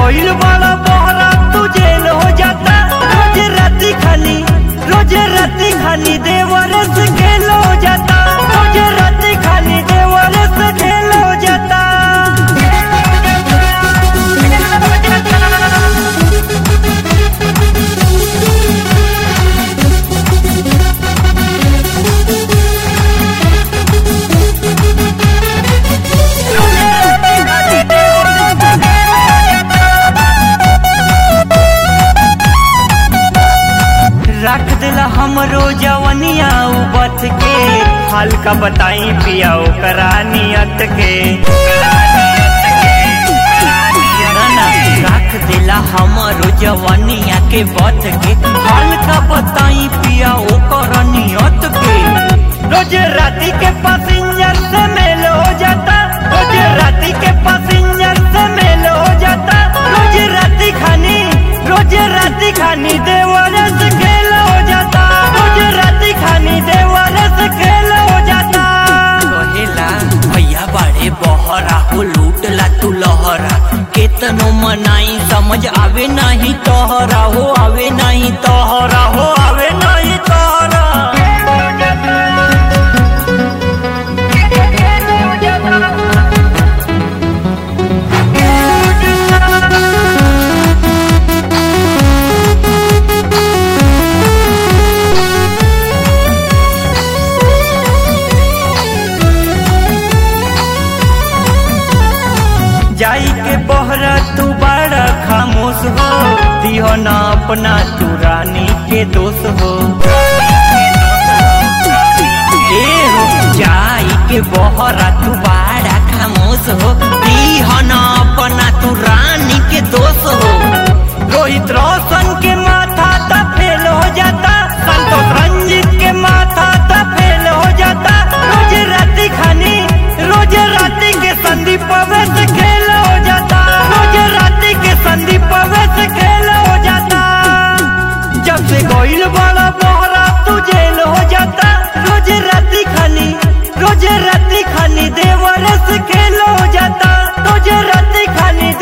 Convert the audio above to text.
गइल बड़ा बहरा तू जेल हो जाता रोज राती खानी रोज राती खानी देवर से खेल हो जाता रोज राती खानी देवर से खेल हो जाता रख दिला हमरो जवनिया उबत के हल्का बताई पिया ओकरा नियत के ना, ना, रख दिला हमरो जवनिया के बत के हल्का बताई पिया ओकरा नियत के रोज राती के पैसेंजर से मेल हो जाता रोज राती के पैसेंजर से मेल हो जाता रोज राती खानी रोज राती खानी देवर से खेल हो जाता रोज राती खानी देवर से खेल हो जाता कहेला भैया बाड़े बहरा हो लूटला तू लहरा केतनो मनाई समझ आवे नहीं तोहरा हो आवे नहीं तोहरा हो आवे नहीं तोहरा जाई के बहरा तू बड़ा खामोश हो दिहो ना अपना तू रानी के दोष हो ए हो जाई के बहरा तू बाड़ा खामोश हो दीहन अपना तू रानी के दोष हो रोहित रोशन के माथा ता फेल हो जाता संतोष रंजित के माथा ता फेल हो जाता रोज राती खानी रोज राती के संदीप अवैध खेल हो जाता रोज राती के संदीप अवैध खेल हो जाता जब से गोइल बड़ा बहरा तू जेल हो जाता रोज राती खानी रोज राती खानी देवर से खेल हो जाता रोज राती खानी